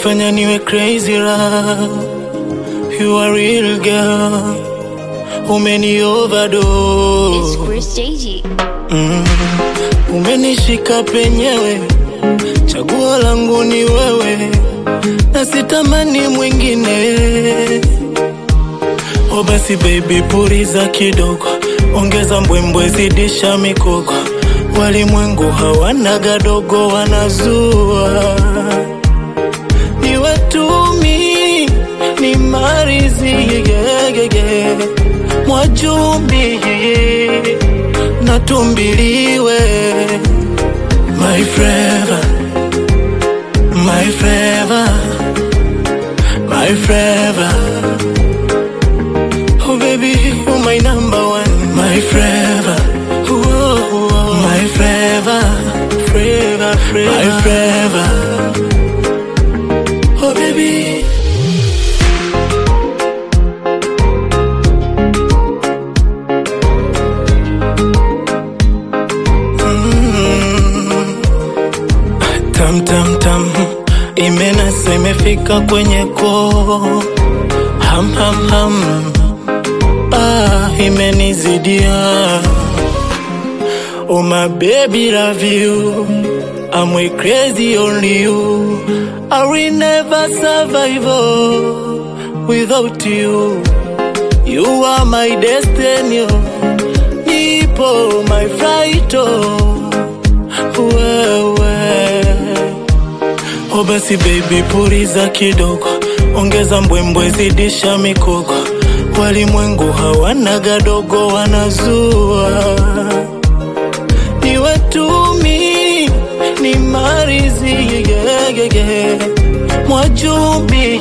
umenifanya niwe crazy love. You are real girl, umeni overdose. It's Chris JG. Mm, umenishika penyewe, chaguo langu ni wewe, na sitamani mwingine. O basi baby, puriza kidogo, ongeza mbwembwe, zidisha mikoko. Walimwengu hawana gadogo, wanazua ni watumi, ni marizi yegege, mwajumbi natumbiliwe my forever, my forever, my forever. Oh baby, you're my number one, my forever. Whoa, my forever, forever, forever, my forever. Oh baby. Tam tam tam, imenasa imefika kwenye koo. Ham ham ham, ah, imenizidia. Oh my baby, love you. I'm way crazy on you. I will never survive oh, without you. You are my destiny. oh. Nipo my flight oh. Wewe Oh basi baby, puriza kidogo, ongeza mbwembwe, zidisha mikoko. Walimwengu hawana gadogo, wanazua ni watumi, ni marizi yegege, mwajumbi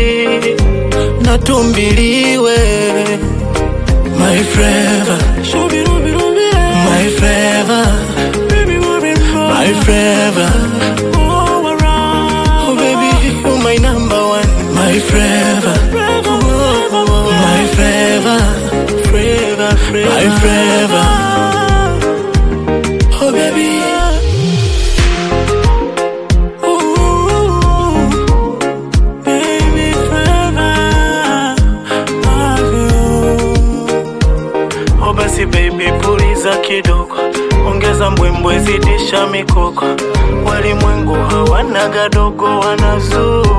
natumbiliwe my forever, my forever, my forever. Oh baby, you're my number one, my forever, my forever, forever, forever, my forever. Oh baby. Ooh, baby, forever, love you. Oh basi baby, puliza kidogo, ongeza mbwembwe, zidisha mikoko. Walimwengu hawana gadogo, wanazua